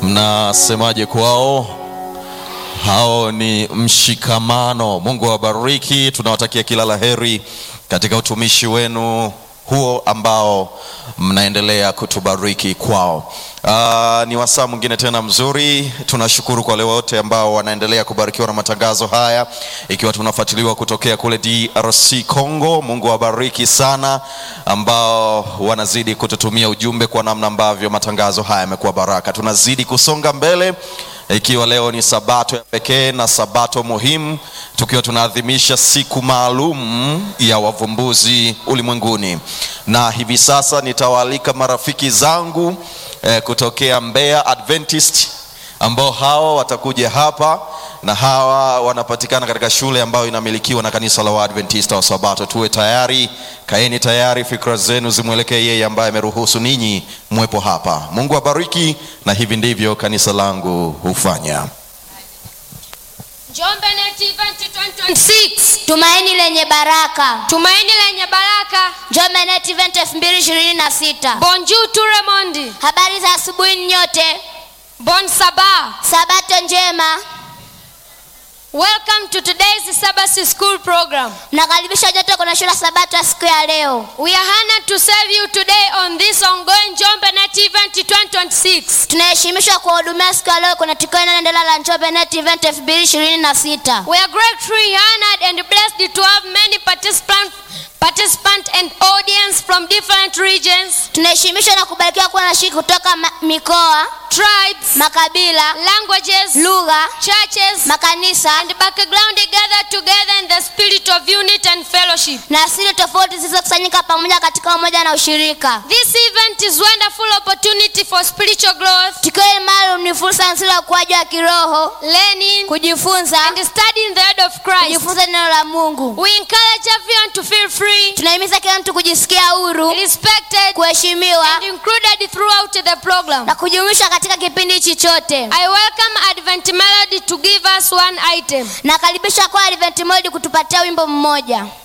mnasemaje kwao? Hao ni mshikamano. Mungu awabariki, tunawatakia kila la heri katika utumishi wenu huo ambao mnaendelea kutubariki kwao. Uh, ni wasaa mwingine tena mzuri. Tunashukuru kwa wale wote ambao wanaendelea kubarikiwa na matangazo haya, ikiwa tunafuatiliwa kutokea kule DRC Congo. Mungu awabariki sana ambao wanazidi kututumia ujumbe kwa namna ambavyo matangazo haya yamekuwa baraka. Tunazidi kusonga mbele ikiwa leo ni sabato ya pekee na sabato muhimu, tukiwa tunaadhimisha siku maalum ya wavumbuzi ulimwenguni, na hivi sasa nitawaalika marafiki zangu eh, kutokea Mbeya Adventist ambao hawa watakuja hapa na hawa wanapatikana katika shule ambayo inamilikiwa na kanisa la Waadventista wa Sabato. Tuwe tayari, kaeni tayari, fikra zenu zimwelekee yeye ambaye ameruhusu ninyi mwepo hapa. Mungu abariki, na hivi ndivyo kanisa langu hufanya. Njombe Net Event 2026. Tumaini lenye baraka. Tumaini lenye baraka. Njombe Net Event 2026. Bonjour tout le monde. Habari za asubuhi nyote. Bon sabah. Sabato njema. Welcome to today's Sabbath school program. Mnakaribishwa nyote kwenye shule ya Sabato ya siku ya leo. We are honored to serve you today on this ongoing Njombe Net Event 2026. Tunaheshimishwa kuwahudumia siku ya leo kwenye tukio linaloendelea la Njombe Net Event 2026. We are gratefully honored and blessed to have many participants participant and audience from different regions, Tunaheshimishwa na kubarikiwa kuwa na shiriki kutoka ma- mikoa, tribes, makabila, languages, lugha, churches, makanisa and background gathered together in the spirit of unity and fellowship. na asili tofauti zilizokusanyika pamoja katika umoja na ushirika. This event is wonderful opportunity for spiritual growth, Tukio hili maalum ni fursa nzuri ya ukuaji wa kiroho, learning, kujifunza, and studying the word of Christ. kujifunza neno la Mungu. We encourage everyone to feel free, Tunahimiza kila mtu kujisikia huru, respected, kuheshimiwa and included throughout the program. na kujumuishwa katika kipindi hichi chote. I welcome Advent Melody to give us one item. Nakaribisha kwa Advent Mode kutupatia wimbo mmoja.